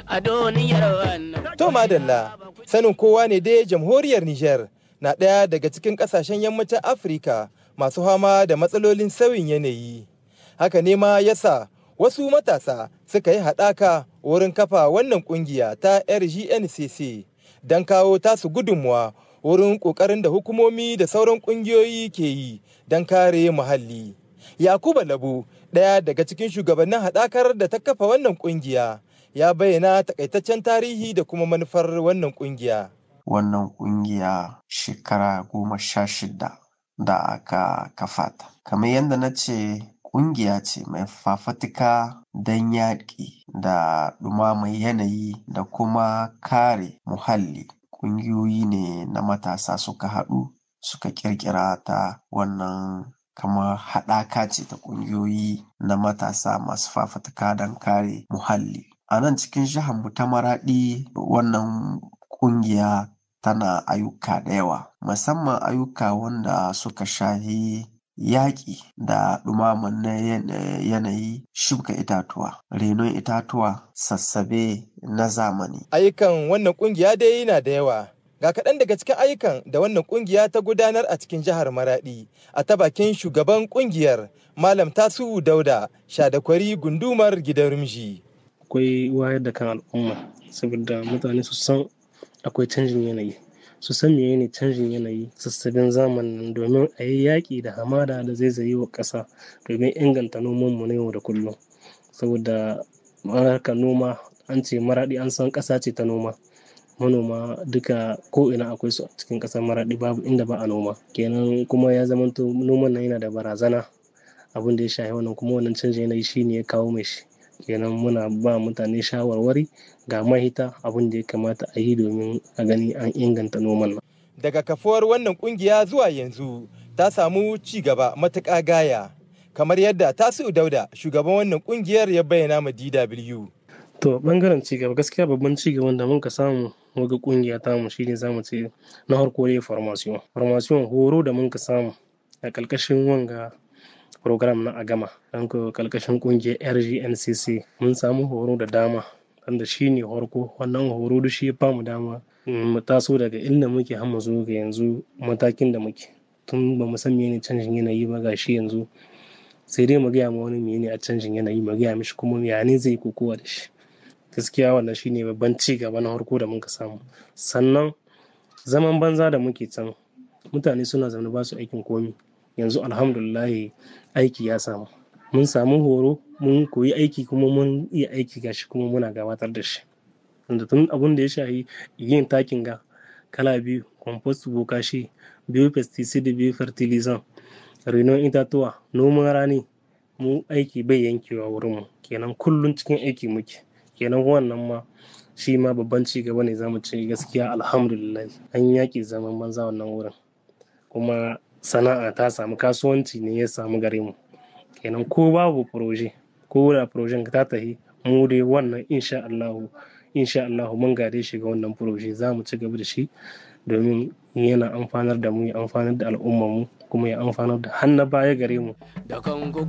a duniyar wannan. To madalla, sanin kowa ne dai jamhuriyar Nijar na ɗaya daga cikin ƙasashen yammacin Afirka masu fama da matsalolin sauyin yanayi. Haka ne ma yasa wasu matasa suka yi haɗaka wurin kafa wannan ƙungiya ta RGNCC don kawo tasu gudunmuwa wurin ƙoƙarin da hukumomi da sauran ƙungiyoyi ke yi don kare muhalli. Yakuba Labu, ɗaya daga cikin shugabannin haɗakar da ta kafa wannan ƙungiya, ya bayyana takaitaccen tarihi da kuma manufar wannan ƙungiya. Wannan ƙungiya shekara goma sha shida da aka kafa ta. Kamar yadda na ce ƙungiya ce mai fafatuka don yaƙi da ɗumamar yanayi da kuma kare muhalli. Ƙungiyoyi ne na matasa suka haɗu suka ƙirƙira ta wannan kamar haɗaka ce ta ƙungiyoyi na matasa masu fafatuka don kare muhalli. A nan cikin jihar mu ta Maraɗi wannan ƙungiya tana ayyuka da yawa, musamman ayyuka wanda suka shahi yaƙi da ɗumaman na yanayi shuka itatuwa, renon itatuwa, sassabe na zamani. Ayyukan wannan ƙungiya dai yana da yawa. Ga kaɗan daga cikin ayyukan da wannan ƙungiya ta gudanar a cikin jihar Maraɗi a ta bakin shugaban ƙungiyar Malam Tasu'u Dauda Shadakwari gundumar gidan Rumji. Akwai wayar da kan al'umma saboda mutane su san akwai canjin yanayi. Su san menene canjin yanayi sassabin zamanin domin a yi yaƙi da hamada da zai zayi wa ƙasa domin inganta nomanmu na yau da kullum. Saboda harkar noma an ce Maraɗi an san ƙasa ce ta noma. manoma duka ko ina akwai su a cikin ƙasar maraɗi babu inda ba a noma kenan kuma ya zamanto noman nan yana da barazana abin da ya shafi wannan kuma wannan canjin yanayi shine ya kawo mai shi kenan muna ba mutane shawarwari ga mahita abin da ya kamata a yi domin a gani an inganta noman nan daga kafuwar wannan kungiya zuwa yanzu ta samu ci gaba matuƙa gaya kamar yadda tasiu dauda shugaban wannan kungiyar ya bayyana ma dw to bangaren cigaba gaskiya babban cigaban da muka samu waga kungiya ta mu shine zamu ce na harko dai formation formation horo da muka samu a kalkashin wanga program na agama don ko kalkashin kungiyar rgncc mun samu horo da dama wanda shine harko wannan horo da shi ya famu dama mu taso daga inda muke har mu zo ga yanzu matakin da muke tun ba mu san menene canjin yanayi ba ga shi yanzu sai dai mu gaya ma wani menene a canjin yanayi mu gaya mishi kuma ya ne zai kokowa da shi gaskiya wannan shine babban ci gaba na harko da muka samu sannan zaman banza da muke can mutane suna zaune ba su aikin komi yanzu alhamdulillahi aiki ya samu mun samu horo mun koyi aiki kuma mun iya aiki gashi kuma muna gabatar da shi wanda tun abun da ya shahi yin takin ga kala biyu compost bokashi biyu pesticide biyu fertilizant renon itatuwa noman rani mu aiki bai yankewa wurinmu kenan kullum cikin aiki muke kenan wannan ma shi ma babban ci gaba ne zamu ce gaskiya alhamdulillah an yaƙi zaman banza wannan wurin kuma sana'a ta samu kasuwanci ne ya samu gare mu kenan ko babu proje ko da projen ta tahi mu dai wannan insha Allah insha Allah mun gade shi ga wannan proje za mu ci gaba da shi domin yana amfanar da mu ya amfanar da al'ummar mu kuma ya amfanar da hannu baya gare mu da